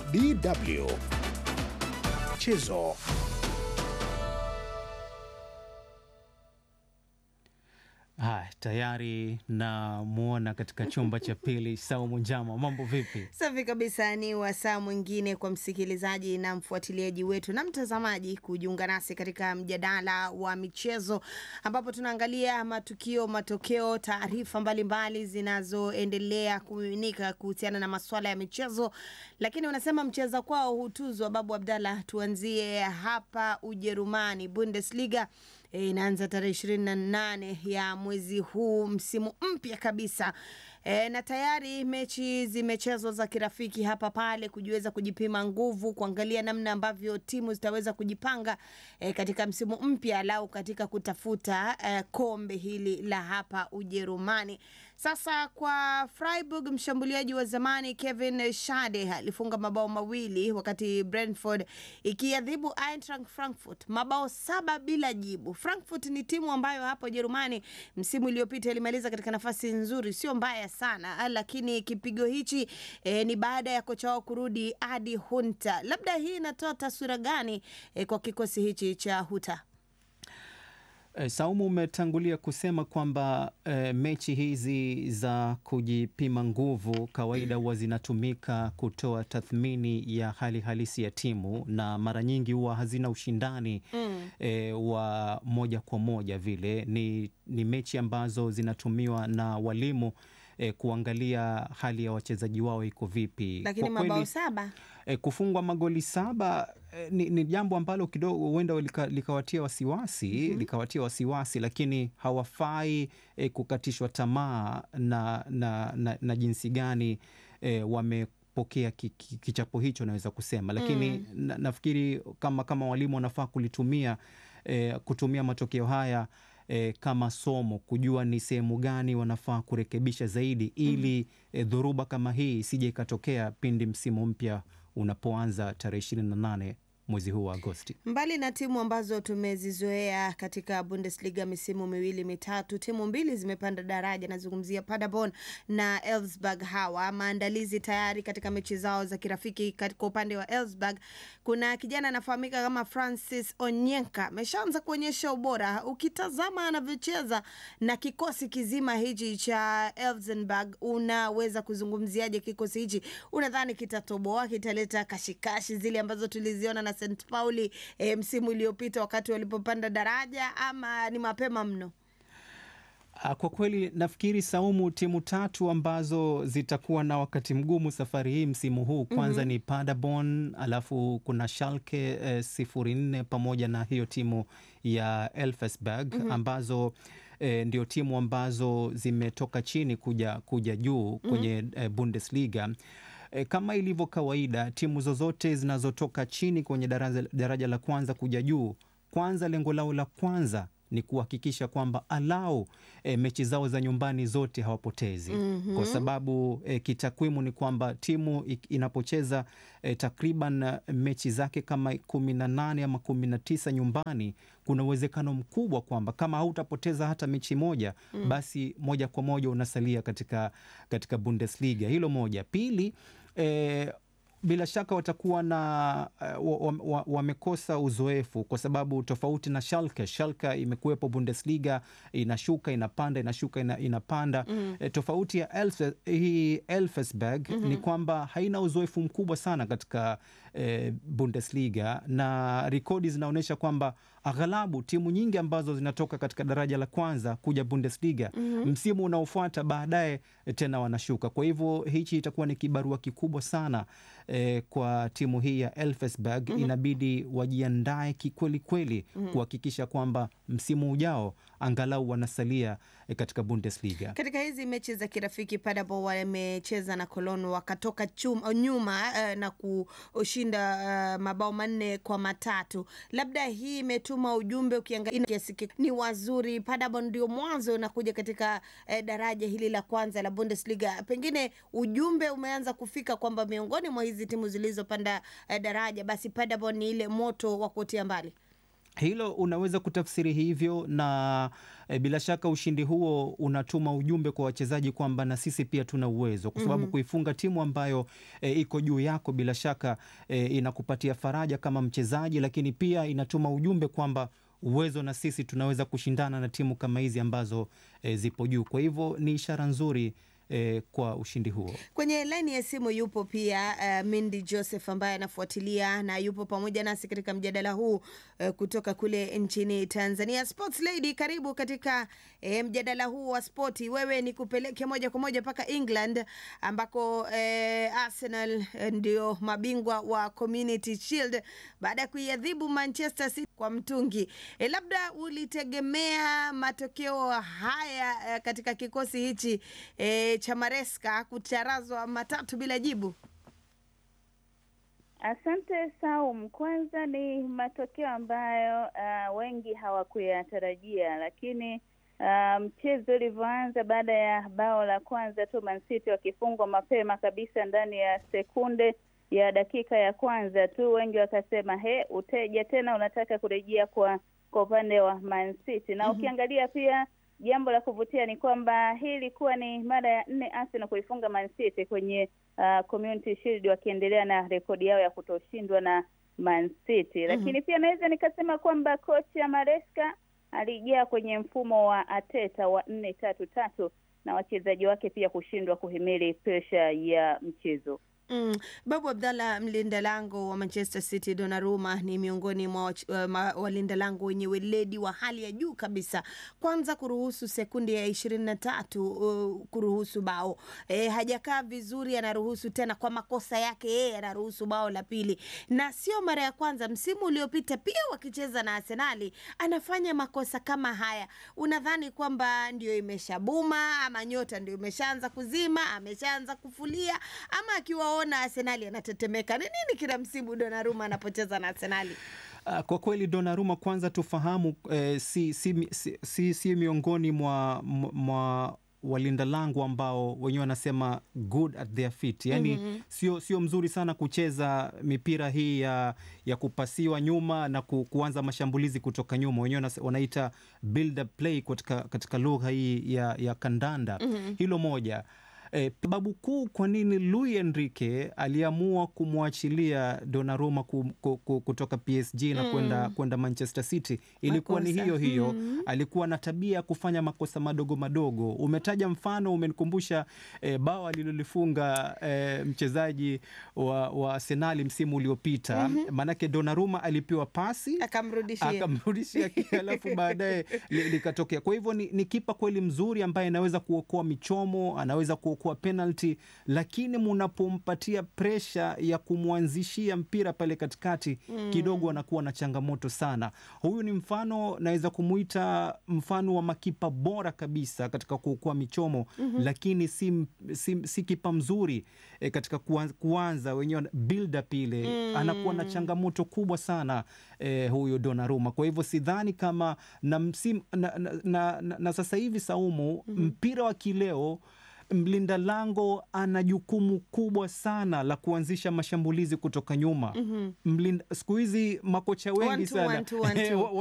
DW Michezo. Haya, tayari namwona katika chumba cha pili Saumu Njama, mambo vipi? Safi kabisa. Ni wasaa mwingine kwa msikilizaji na mfuatiliaji wetu na mtazamaji kujiunga nasi katika mjadala wa michezo, ambapo tunaangalia matukio, matokeo, taarifa mbalimbali zinazoendelea kumiminika kuhusiana na masuala ya michezo. Lakini wanasema mcheza kwao hutuzwa. Babu Abdallah, tuanzie hapa Ujerumani, Bundesliga E, inaanza tarehe ishirini na nane ya mwezi huu, msimu mpya kabisa. E, na tayari mechi zimechezwa za kirafiki hapa pale, kujiweza kujipima nguvu, kuangalia namna ambavyo timu zitaweza kujipanga e, katika msimu mpya lau katika kutafuta e, kombe hili la hapa Ujerumani. Sasa kwa Freiburg, mshambuliaji wa zamani Kevin Schade alifunga mabao mawili wakati Brentford ikiadhibu Eintracht Frankfurt mabao saba bila jibu. Frankfurt ni timu ambayo hapo Ujerumani msimu uliopita ilimaliza katika nafasi nzuri, sio mbaya sana, lakini kipigo hichi eh, ni baada ya kocha wao kurudi Adi Hunter. Labda hii inatoa taswira gani eh, kwa kikosi hichi cha Hunter? E, Saumu umetangulia kusema kwamba e, mechi hizi za kujipima nguvu kawaida huwa zinatumika kutoa tathmini ya hali halisi ya timu na mara nyingi huwa hazina ushindani mm. e, wa moja kwa moja vile. Ni, ni mechi ambazo zinatumiwa na walimu e, kuangalia hali ya wachezaji wao iko vipi. Lakini Kwa kweli, mabao saba E, kufungwa magoli saba e, ni, ni jambo ambalo kidogo huenda lika, likawatia wasiwasi mm -hmm. likawatia wasiwasi, lakini hawafai e, kukatishwa tamaa na, na, na, na jinsi gani e, wamepokea ki, ki, kichapo hicho naweza kusema, lakini mm. na, nafikiri kama, kama walimu wanafaa kulitumia e, kutumia matokeo haya E, kama somo kujua ni sehemu gani wanafaa kurekebisha zaidi ili mm -hmm. e, dhoruba kama hii isije ikatokea pindi msimu mpya unapoanza tarehe ishirini na nane mwezi huu wa Agosti. Mbali na timu ambazo tumezizoea katika Bundesliga misimu miwili mitatu, timu mbili zimepanda daraja. Nazungumzia Paderborn na Elfsberg. Hawa maandalizi tayari katika mechi zao za kirafiki. Katika upande wa Elfsberg kuna kijana anafahamika kama Francis Onyenka, ameshaanza kuonyesha ubora. Ukitazama anavyocheza na kikosi kizima hichi cha Elfsberg, unaweza kuzungumziaje kikosi hichi? Unadhani kitatoboa, kitaleta kashikashi zile ambazo tuliziona na St Pauli e, msimu uliopita wakati walipopanda daraja ama ni mapema mno? Kwa kweli nafikiri Saumu, timu tatu ambazo zitakuwa na wakati mgumu safari hii msimu huu kwanza, mm -hmm. ni Paderborn, alafu kuna Schalke eh, sifuri nne pamoja na hiyo timu ya Elfsberg mm -hmm. ambazo eh, ndio timu ambazo zimetoka chini kuja, kuja juu kwenye mm -hmm. eh, Bundesliga. E, kama ilivyo kawaida timu zozote zinazotoka chini kwenye daraja, daraja la kwanza kuja juu, kwanza lengo lao la kwanza ni kuhakikisha kwamba alau e, mechi zao za nyumbani zote hawapotezi. mm -hmm. Kwa sababu e, kitakwimu ni kwamba timu inapocheza e, takriban mechi zake kama kumi na nane ama kumi na tisa nyumbani, kuna uwezekano mkubwa kwamba kama hautapoteza hata mechi moja mm. basi moja kwa moja unasalia katika, katika Bundesliga. Hilo moja. Pili e, bila shaka watakuwa na uh, wamekosa wa, wa uzoefu kwa sababu tofauti na Schalke. Schalke imekuwepo Bundesliga, inashuka inapanda, inashuka ina, inapanda mm. E, tofauti ya Elf, hii Elfsberg mm -hmm. ni kwamba haina uzoefu mkubwa sana katika e, Bundesliga na rekodi zinaonyesha kwamba aghalabu timu nyingi ambazo zinatoka katika daraja la kwanza kuja Bundesliga mm -hmm. msimu unaofuata baadaye tena wanashuka. Kwa hivyo hichi itakuwa ni kibarua kikubwa sana eh, kwa timu hii ya Elfsberg mm -hmm. inabidi wajiandae kikweli kweli mm -hmm. kuhakikisha kwamba msimu ujao angalau wanasalia eh, katika Bundesliga. Katika hizi mechi za kirafiki Paderborn wamecheza na Cologne wakatoka chum, nyuma uh, na kushinda uh, mabao manne kwa matatu. Labda hii imetuma ujumbe, ukiangalia kiasi ni wazuri. Paderborn ndio mwanzo unakuja katika uh, daraja hili la kwanza la Bundesliga, pengine ujumbe umeanza kufika kwamba miongoni mwa hizi timu zilizopanda uh, daraja basi Paderborn ni ile moto wa kuotea mbali. Hilo unaweza kutafsiri hivyo na e, bila shaka ushindi huo unatuma ujumbe kwa wachezaji kwamba na sisi pia tuna uwezo, kwa sababu kuifunga timu ambayo e, iko juu yako bila shaka e, inakupatia faraja kama mchezaji, lakini pia inatuma ujumbe kwamba uwezo na sisi tunaweza kushindana na timu kama hizi ambazo e, zipo juu. Kwa hivyo ni ishara nzuri e, kwa ushindi huo. Kwenye laini ya simu yupo pia uh, Mindy Joseph ambaye anafuatilia na yupo pamoja nasi katika mjadala huu uh, kutoka kule nchini Tanzania. Sports Lady, karibu katika eh, mjadala huu wa spoti. Wewe ni kupeleke moja kwa moja mpaka England ambako eh, Arsenal eh, ndio mabingwa wa Community Shield baada ya kuiadhibu Manchester City kwa mtungi. Eh, labda ulitegemea matokeo haya eh, katika kikosi hichi eh, cha Maresca kucharazwa matatu bila jibu? Asante Saum. Kwanza ni matokeo ambayo uh, wengi hawakuyatarajia, lakini uh, mchezo ulivyoanza baada ya bao la kwanza tu Man City wakifungwa mapema kabisa ndani ya sekunde ya dakika ya kwanza tu, wengi wakasema he, uteja tena unataka kurejea kwa kwa upande wa Man City na ukiangalia pia jambo la kuvutia ni kwamba hii ilikuwa ni mara ya nne Arsenal kuifunga Man City kwenye uh, Community Shield wakiendelea na rekodi yao ya kutoshindwa na Man City. Lakini pia naweza nikasema kwamba kocha Maresca alijaa kwenye mfumo wa Ateta wa nne tatu tatu na wachezaji wake pia kushindwa kuhimili presha ya mchezo. Mm. Babu Abdallah, mlinda lango wa Manchester City Donnarumma ni miongoni mwa wach- uh, ma- walinda lango wenye weledi wa hali ya juu kabisa. Kwanza kuruhusu sekunde ya ishirini na tatu uh, kuruhusu bao e, hajakaa vizuri, anaruhusu tena kwa makosa yake yeye, anaruhusu bao la pili, na sio mara ya kwanza. Msimu uliopita pia wakicheza na Arsenali anafanya makosa kama haya. Unadhani kwamba ndio imeshabuma ama nyota ndio imeshaanza kuzima, ameshaanza kufulia ama akiwaona Arsenali anatetemeka? Ni nini kila msimu Donnarumma anapocheza na Arsenali? Ah, Kwa kweli Donnarumma kwanza tufahamu eh, si, si, si, si, si miongoni mwa, mwa walinda lango ambao wenyewe wanasema good at their feet, yani sio sio mzuri sana kucheza mipira hii ya, ya kupasiwa nyuma na ku, kuanza mashambulizi kutoka nyuma, wenyewe wanase- wanaita build up play katika, katika lugha hii ya, ya kandanda. Hilo moja. E, sababu kuu kwa nini Luis Enrique aliamua kumwachilia Donnarumma ku, ku, ku, kutoka PSG na kwenda kwenda Manchester City ilikuwa ni Makosa. hiyo hiyo. Alikuwa na tabia ya kufanya makosa madogo madogo. Umetaja mfano, umenikumbusha e, bao alilolifunga e, mchezaji wa, wa Arsenali msimu uliopita. Maanake Donnarumma alipewa pasi Akamrudishia. akamrudishia alafu baadaye li- likatokea. Kwa hivyo ni, ni kipa kweli mzuri ambaye anaweza kuokoa michomo, anaweza kuokoa penalty, lakini munapompatia presha ya kumwanzishia mpira pale katikati kidogo anakuwa na changamoto sana. Huyu ni mfano, naweza kumuita mfano wa makipa bora kabisa katika kuokoa michomo, lakini si, m- si, si kipa mzuri e, katika kuanza, kuanza wenyewe build up ile anakuwa na changamoto kubwa sana eh, huyo Donnarumma. Kwa hivyo sidhani kama na, msim, na, na, na, na, na sasa hivi Saumu, mpira wa kileo mlinda lango ana jukumu kubwa sana la kuanzisha mashambulizi kutoka nyuma. Mlinda siku hizi makocha wengi One two, sana one two, one two.